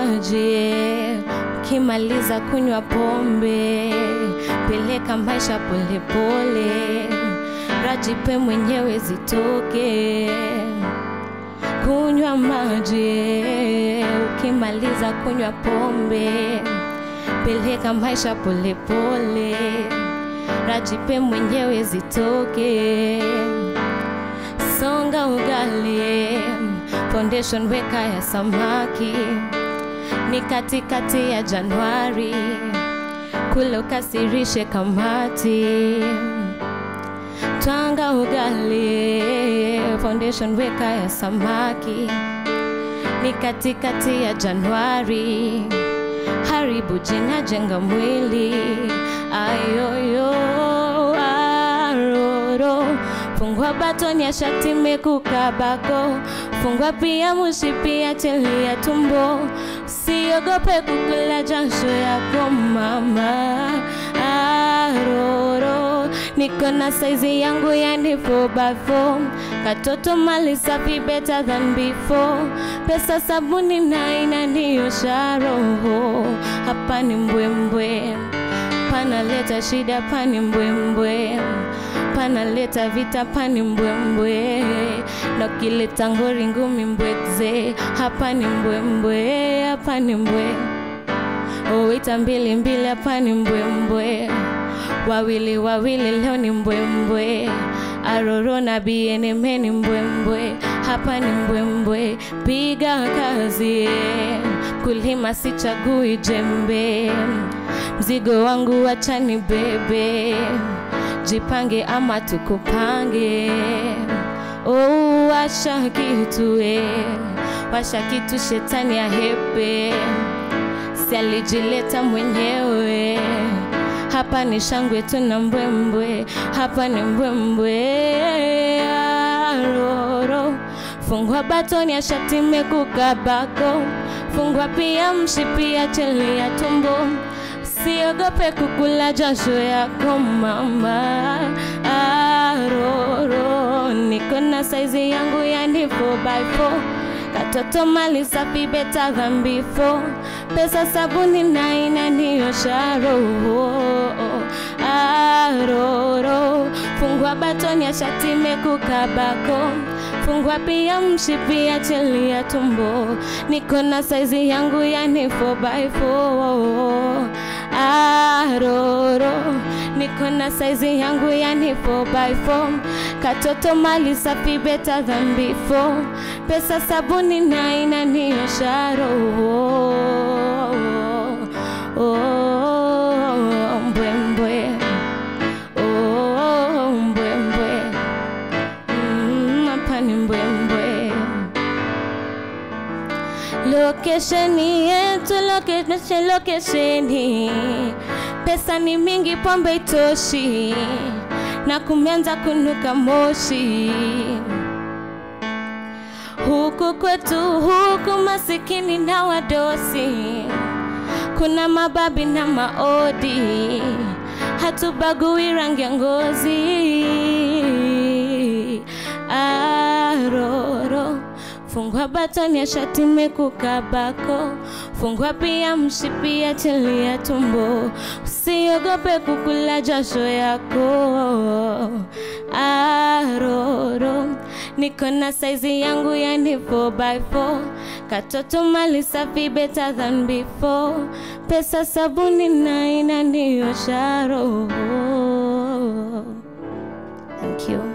maji, ukimaliza kunywa pombe, peleka maisha polepole, rajipe mwenyewe zitoke. Kunywa maji, ukimaliza kunywa pombe, peleka maisha polepole, rajipe mwenyewe zitoke. Songa ugali, foundation weka ya samaki, ni katikati ya Januari, kule ukasirishe kamati. Twanga ugali, foundation weka ya samaki, ni katikati ya Januari, haribu jina, jenga mwili, ayoyo aroro fungua batoni ya shati mekukabako fungua pia mushipi ya cheli ya tumbo usiogope kukula jasho yako mama aroro niko na saizi yangu yani 4x4 katoto mali safi better than before pesa sabuni na inaniosha roho hapa ni mbwembwe panaleta shida pani mbwembwe panaleta vita pani mbwembwe na ukileta ngori ngumi mbwekze hapa ni mbwembwe hapa ni mbwe owita mbili mbili hapa ni mbwembwe wawili wawili leo ni mbwembwe aroro na bieneme ni mbwembwe hapa ni mbwembwe piga kazi kulima sichagui jembe mzigo wangu wachani bebe jipange ama tukupange oh, washa kitu eh, washa kitu shetani ya hepe si alijileta mwenyewe hapa ni shangwe tuna mbwembwe hapa ni mbwembwe aroro fungua batoni ya shati mekukabako fungua pia mshipi ya cheli ya tumbo usiogope kukula jasho yako mama aroro niko na saizi yangu yani 4x4 katoto mali safi better than before pesa sabuni na inaniosha roho aroro fungua batoni ya shati mekukabako fungua pia mshipi ya cheli ya tumbo niko na saizi yangu yani 4x4 aroro niko na saizi yangu yani 4x4 katoto mali safi better than before pesa sabuni na inaniosha roho oh, mbwembwe oh, mbwembwe Mm, hapa ni mbwembwe lokesheni yetu lokeshe lokesheni pesa ni mingi pombe itoshi na kumeanza kunuka moshi huku kwetu huku masikini na wadosi kuna mababi na maodi hatubagui rangi ya ngozi aroro fungua batoni ya shati mekukabako fungua pia mshipi ya cheli ya tumbo usiogope kukula jasho yako aroro niko na saizi yangu yani 4x4 katoto mali safi better than before pesa sabuni na inaniosha roho thank you